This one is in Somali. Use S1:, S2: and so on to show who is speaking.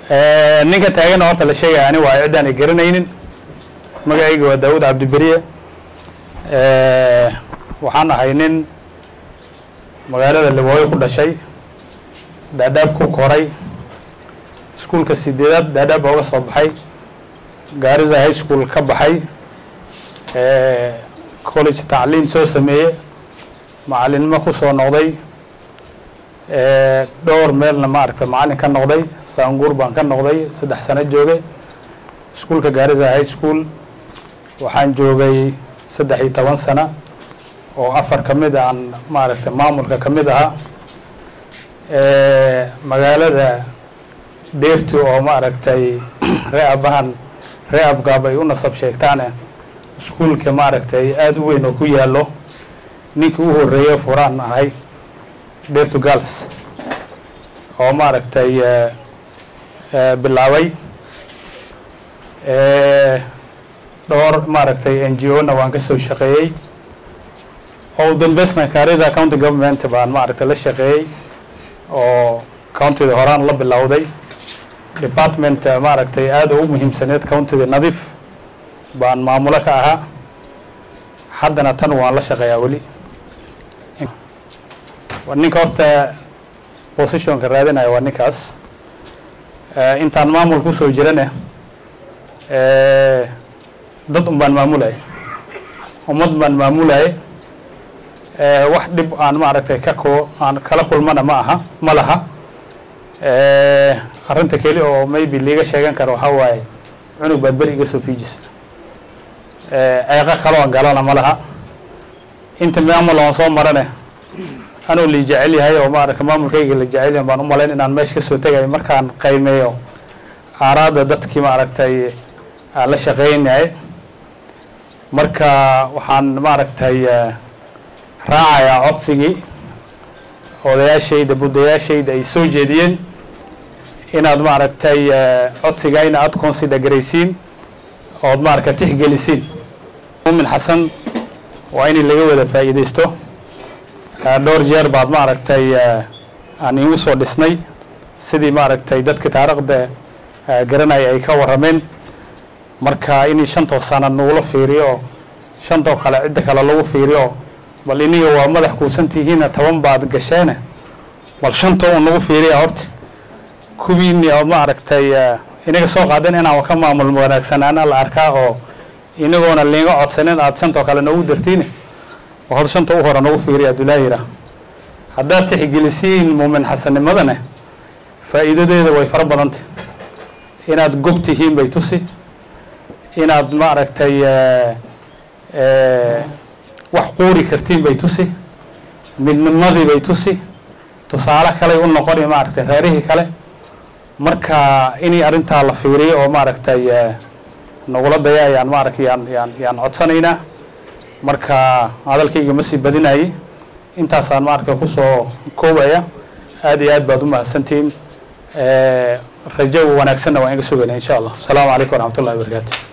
S1: ninka taagana horta la sheegaya ani waa ciddaan ay garanaynin magacayga waa daawud cabdiberiye waxaan ahay nin magaalada libooyo ku dhashay dhaadhaab ku koray iskuulka sideedaad dhaadhaab ooga soo baxay gaariza high school ka baxay college tacliin soo sameeye macalinimo ku soo noqday dhowr meelna maaragta macalin ka noqday saanguur baan ka noqday saddex sano joogay iskuulka gaariza high school waxaan joogay saddex iyo toban sano oo afar ka mid aan maaragtay maamulka ka mid ahaa magaalada deerti oo maaragtay ree abahan ree afgaab ay u nasab sheegtaane iskuulka maaragtay aada u weyn oo ku yaallo ninkii u horreeye furaan ahay deertu gals oo maaragtay bilaabay dhowr maaragtay n g o na waan ka soo shaqeeyey oo dambesna kaarida county government baan maaragtay la shaqeeyey oo countyda horaan la bilowday department maaragtay aada u muhiimsaneed countyda nadiif baan maamulo ka ahaa haddana tan waan la shaqeeyaa weli ninka horta positionka raadinaya waa ninkaas intaan maamul kusoo jirane dad un baan maamulaya ummad baan maamulaya wax dhib aan maaragtay ka ko aan kala kulmana ma aha ma laha arrinta keli oo maybe liiga sheegan karo waxaa waaye cunug baad beri iga soo fiijisa ceeqo kaloo galana ma laha inta maamul aan soo marane anuu la jecel yahay oo maaragta maamulkayga la jecel yahay baan u malayn inaan meesha kasoo tegayo markaan qiimeeyo aaraada dadkii maaragtay aan la shaqeynayay marka waxaan maaragtay raacayaa codsigii odayaashayda buddayaashayda ay soo jeediyeen inaad maaragtay codsigayna aada consider garaysiin ood maaragta tixgelisiin muumin xasan waa in laga wada faa'iidaysto dhowr jeer baad maaragtay aan igu soo dhisnay sidii maaragtay dadka taariikhda garanaya ay ka warrameen marka inii shantoo sana nagula fiiriyo oo shantoo kale cidda kale lagu fiiriyo bal iniga waa madax kuusan tihiina toban baad gasheene bal shantoo un nagu fiiriya horta kuwiini oo maaragtay inaga soo qaadan inaan ka maamul wanaagsanaana la arkaa oo inagoona liiga codsanin aada shantoo kale noogu dartiine hor shanta u hore nagu fiiriya abdullaahi yira haddaad tixgelisiin muumin xasannimadane faa'iidadeeda way fara badantay inaad gob tihiin bay tusi inaad maaragtay wax quuri kartiin bay tusi midnimadii bay tusi tusaale kaley u noqoni maaragtay reerihii kale marka inay arrintaa la fiiriyo oo maaragtay nagula daya ayaan maaragtay yaan yaan yaan codsanaynaa marka hadalkayga ma sii badinayay intaasaan maaragtay kusoo koobaya aada iyo aad baad u mahadsantihiin rajo wanaagsanna waan iga sugayna insha allah asalaamu calaykum waraxmat ullahi wabarakaatu